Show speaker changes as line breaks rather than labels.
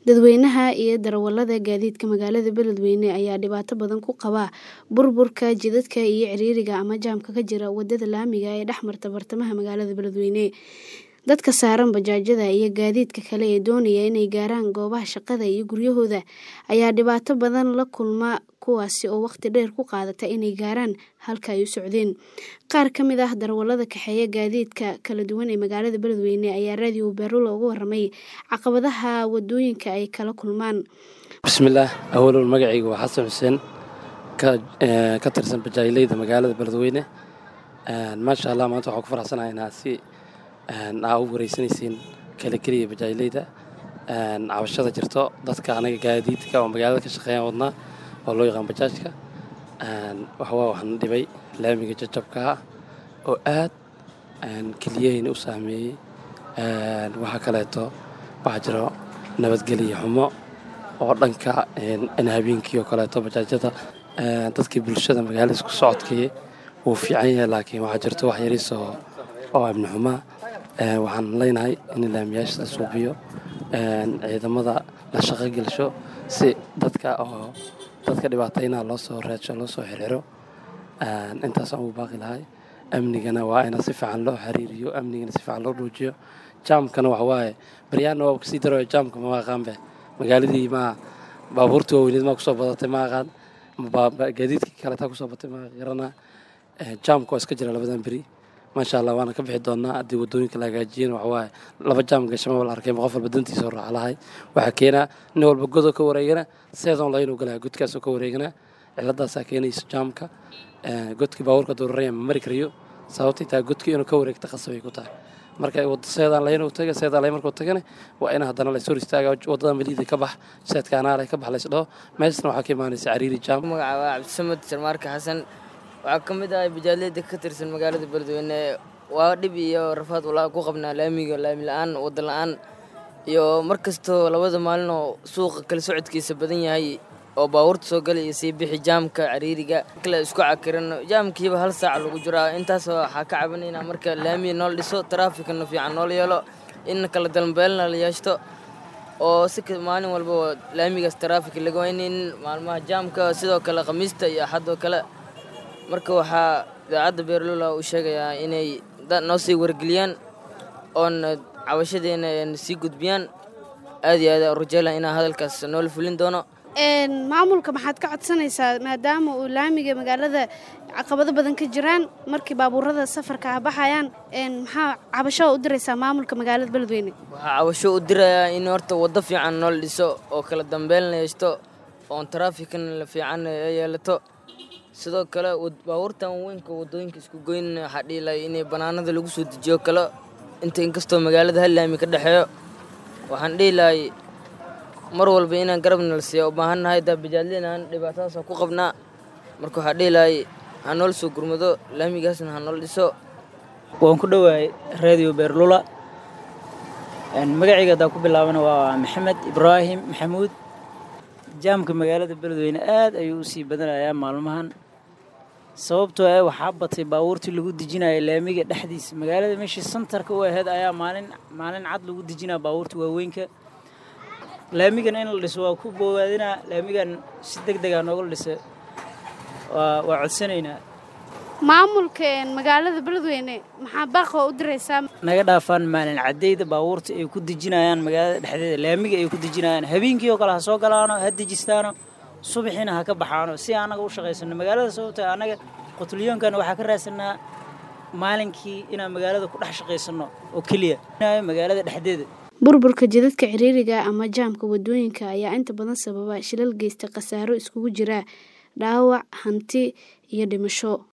Dadweynaha iyo darawalada gaadiidka magaalada Beledweyne ayaa dhibaato badan ku qaba burburka jidadka iyo ciriiriga ama jaamka ka jira wadada laamiga ee dhex marta bartamaha magaalada Beledweyne. Dadka saaran bajaajyada iyo gaadiidka kale ee doonaya inay gaaraan goobaha shaqada iyo guryahooda ayaa dhibaato badan la kulma kuwaasi oo waqti dheer ku qaadata inay gaaraan halka ay u socdeen. Qaar ka mid ah darawalada kaxeeya gaadiidka kala duwan ee magaalada Beledweyne ayaa Radio Beerula uga warramay caqabadaha wadooyinka ay kala kulmaan.
bismillaah awalow magacayga waa xasan xuseen ka ee, ka tirsan bajaajleyda magaalada beledweyne Een, maasha allah maanta waxaan ku faraxsanahay inaad si een, aa u wareysanaysiin kala keliya bajaajleyda Een, cabashada jirto dadka anaga gaadiidka oo magaalada ka shaqeeyaan wadnaa oo loo yaqaan bajaajka Een, waxawaa waxaan dhibay laamiga jajabka ah oo aad een, keliyahayna u saameeyey Een, waxaa kaleeto waxaa jiro nabadgelyo xumo oo dhanka een, in habeenkii oo kaleeto bajaajyada een, dadkii bulshada magaalada isku socodkii wuu fiican yahay laakiin waxaa jirto wax yariis oo oo amni xumaa Een, waxaan leenahay in laamiyaasha la suubiyo een, ciidamada la shaqo gelsho si dadka oo dadka dhibaataynaha loo soo raadsho loo soo xirxiro Een, intaasaan ugu baaqi lahay amnigana waa in si fiican loo xiriiriyo amnigana si fiican loo dhuujiyo jaamkana waxa waaye baryahanna waa kasii darayo jaamka ma aqaanbe magaaladii ma baabuurta waaweyneed maa kusoo badatay ma aqaan ma baa- ba- gaadiidkii kale taa kusoo batay ma garanaa Ee, jaamka waa iska jira labadan beri maasha allah waana ka bixi doonaa haddii wadooyinka la hagaajiyana waxa waaye laba jaam gashama la arkay qof walba dantiisa oo raaca lahay waxaa keenaa nin walba godoo ka wareegana seedoon laynuu galaya godkaasoo ka wareegana ciladaasaa keenaysa jaamka Ee, godkii baabuurka duraraya ma mari karayo sababtay tahay godkii inuu ka wareegta qasabay ku tahay marka wad- seedaan laynuu taga seedaan layn markuu tagana waa in haddana la hor istaaga wadada maliida ka bax seedka anaale ka bax laysdhaho meeshana waxaa ka imaanaysa cariiri jaam
magaca waa cabdisamad sarmaarka xasan waxaa ka mid ahay bajaajleyda ka tirsan magaalada beledweyne waa dhib iyo rafaad walaa ku qabnaa laamiga laami la-aan wada la-aan iyo mar kastoo labada maalin oo suuqa kala socodkiisa badan yahay oo baabuurta soo gala iyo sii bixi jaamka cariiriga kale isku cakiran jaamkiiba hal saac lagu jiraa intaas waxaa ka cabanaynaa marka laamiga noola dhiso taraafikana fiican noola yeelo in kala dalbeelna la yeeshto oo si ka- maalin walba laamigaas taraafik laga waynin maalmaha jaamka sidoo kale khamiista iyo axadoo kale marka waxaa idaacadda beerlula uu sheegayaa inay da- noo sii wargeliyaan oona cabashadeena een sii gudbiyaan aad iyo aad aan rajaylaha inaa hadalkaas noola fulin doono
Een, maamulka maxaad ka codsanaysaa maadaama uu laamiga magaalada caqabado badan ka jiraan markii baabuurada safarka ah baxayaan een, maxaa cabasho u diraysaa maamulka magaalada Beledweyne
waxaa cabasho u dirayaa in horta waddo fiican noola dhiso oo kala dambeyn la yeeshto oon taraafikana la fiican ay yeelato sidoo kale wad- baabuurtan weynka wadooyinka isku goyn waxaa dhihi lahay inay banaanada lagu soo dejiyo kale inta inkastoo magaalada hal laami ka dhexeeyo waxaan dhihi lahay mar walba inaan garabna la siiya u baahan nahay daa bajaadlina aan dhibaatadaas ku qabnaa marka waxaa dhihi lahay ha noola soo gurmado laamigaasna ha noola dhiso
waan ku dhowahay radio beerlula Een, magacayga haddaan ku bilaabana waa maxamed ibraahim maxamuud jaamka magaalada beledweyne aad ayuu u sii badanayaa maalmahan sababtoo ah waxaa batay baabuurtii lagu dejinaya laamiga dhexdiisa magaalada meeshii santarka u ahayd ayaa maalin maalin cad lagu dejinaya baabuurta waaweynka laamigan in la dhiso waa ku bowaadinaa laamigan si deg degaa nooga dhisa waa waa codsanaynaa
maamulka een, magaalada Beledweyne maxaa baaqo u diraysaa
naga dhaafaan maalin cadeyda baabuurta ay ku dejinayaan magaalada dhexdeeda laamiga ay ku dejinayaan habeenkii oo kale ha soo galaano ha dejistaano subaxiina ha ka baxaano si annaga u shaqaysano magaalada sababta annaga qutulyoonkan waxaa ka raadsanaa maalinkii inaan magaalada ku dhex shaqaysano oo keliya magaalada dhexdeeda
burburka jidadka ciriiriga ama jaamka wadooyinka ayaa inta badan sababa shilal geysta khasaaro iskugu jira dhaawac hanti iyo dhimasho